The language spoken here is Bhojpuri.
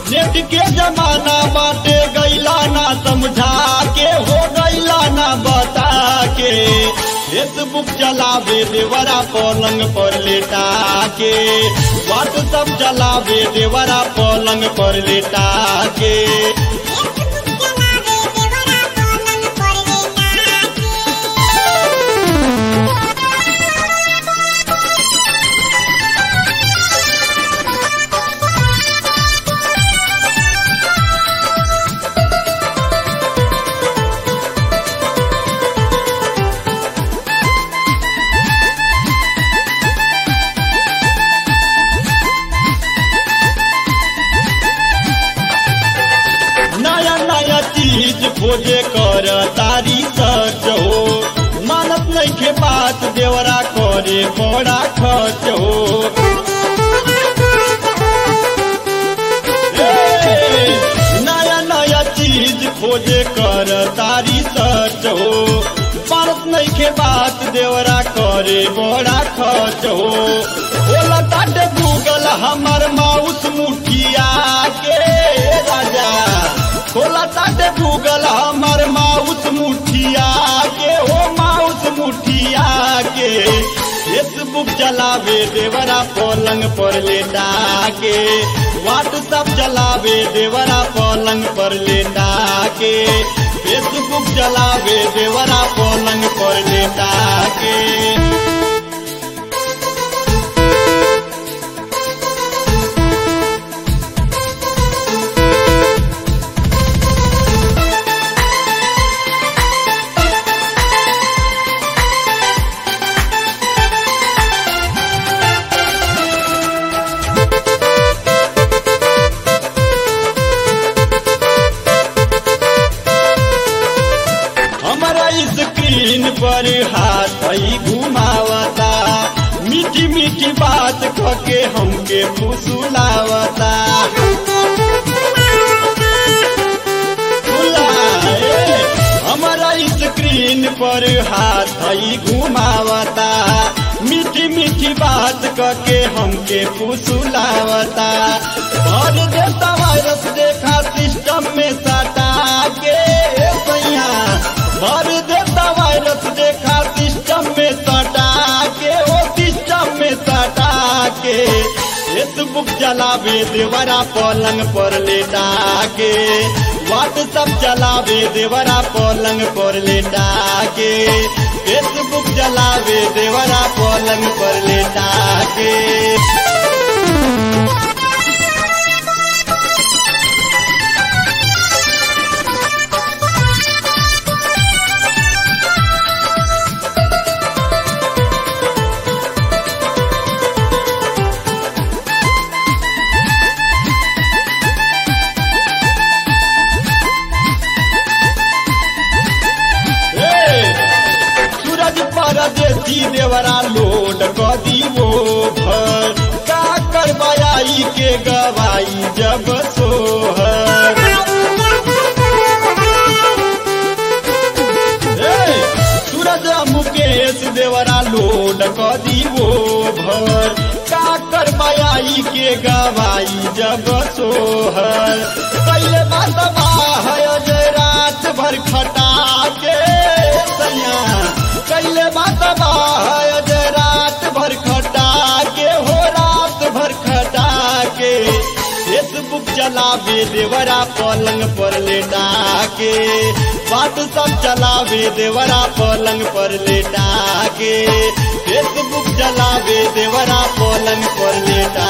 नेट के जमाना बाटे गैला ना समझा के हो गैला ना बता के फेसबुक चलावे देवरा पलंग पर लेटा के व्हाट्सअप चलावे देवरा पलंग पर लेटा के नया नया चीज खोजे कर तारी सच हो मानत नहीं के बात देवरा करे बड़ा खर्च हो ए, नया नया चीज खोजे कर तारी सच हो मानत नहीं के बात देवरा करे बड़ा खर्च हो बोला ताटे गूगल हमर माउस मुठिया के राजा खोला ताटे गूगल हमर माउस मुठिया के हो माउस मुठिया के फेसबुक चलावे देवरा पलंग पर लेटा के व्हाट्सअप चलावे देवरा पलंग पर लेटा के फेसबुक चलावे देवरा पलंग पर लेटा के हमारा स्क्रीन पर हाथ ही घुमावता मीठी मीठी बात कके हमके फुसुलावता फुलाए, हमारा स्क्रीन पर हाथ ही घुमावता मीठी मीठी बात कके हमके फुसुलावता भर देता वायरस देखा सिस्टम में सटा के सैया भर देता वायरस देखा सिस्टम में सटा के ओ सिस्टम में सटा के फेसबुक चलावे देवरा पलंग पर लेटा के व्हाट्सअप चलावे देवरा पलंग पर लेटा के फेसबुक चलावे देवरा पलंग पर लेटा के सूरज परदेसी देवरा लोड कदी वो भर का करवाई के गवाई जब सोहर ए, सूरज मुकेश देवरा लोड कदी वो भर का करवाई के गवाई जब सोहर पहले बात है अजय रात भर खटा के सैया कैले बात है अजय रात भर खटा के हो रात भर खटा के फेसबुक चलावे देवरा पलंग पर लेटा के बात सब चलावे देवरा पलंग पर लेटा के फेसबुक चलावे देवरा पलंग पर लेटा